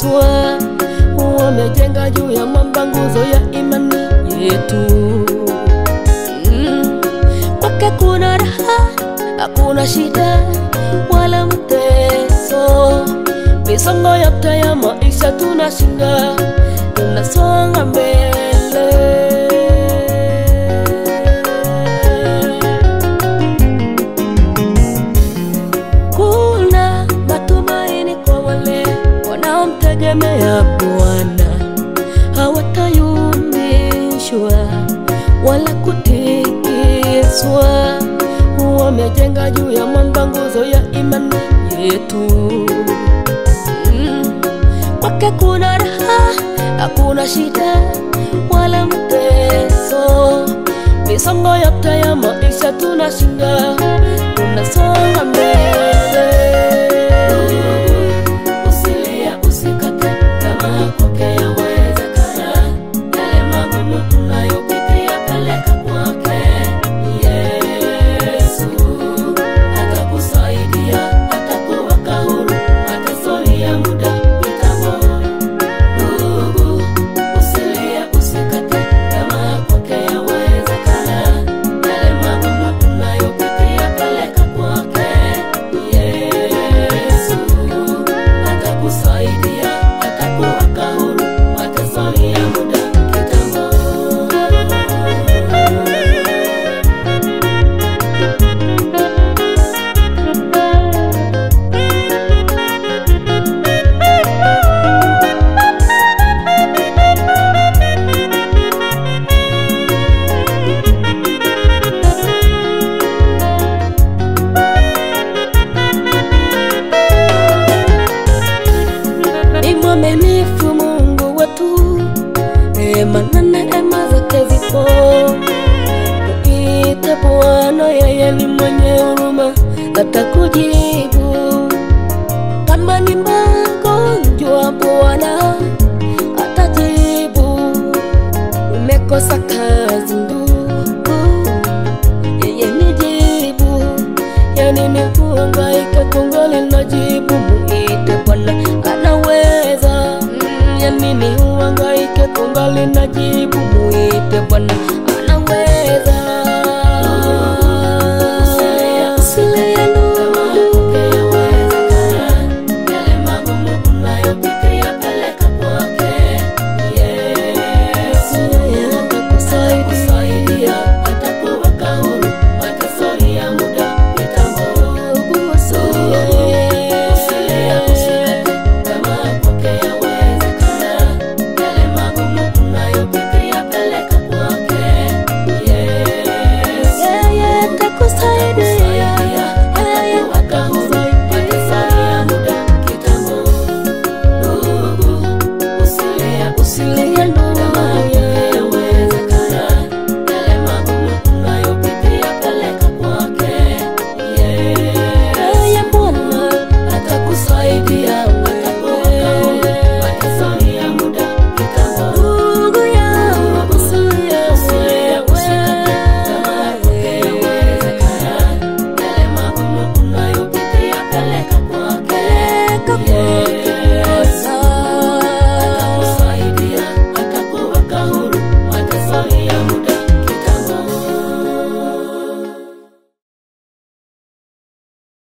Yeswa wamejenga juu ya mwamba nguzo ya imani yetu. Mm. Kwake kuna raha, hakuna shida wala mteso. Misongo yote ya maisha tunashinda, tunasonga mbele. Kuna matumaini kwa wale wanaomtegemea Bwana, hawatayumbishwa wala kutikiswa. Wamejenga juu ya mwamba nguzo ya imani yetu. Mm. Kwake kuna raha, hakuna shida wala mteso. Misongo yote ya maisha tunashinda, tunasonga mbele. Usilie, usikate tamaa, kwake yawezekana. Yale magumu unayopitia peleka kwake. Yesu atakusaidia, atakuweka huru, mateso ni ya muda kitambo. Ndugu, usilie, usikate tamaa, kwake yawezekana. Yale magumu unayopitia peleka kwake. Yesu atakusaidia, atakuweka huru, mateso ni ya muda kitambo. ni mwaminifu Mungu wetu, neema na neema zake zipo. Muite Bwana, yeye ni mwenye huruma, atakujibu. Kama ni magonjwa, Bwana atajibu. Umekosa kazi, ndugu, yeye ni jibu. Yani ni kuhangaika kungali na jibu, muite Bwana anaweza. Mm, Yani ni uhangaike kungali na jibu, muite Bwana anaweza.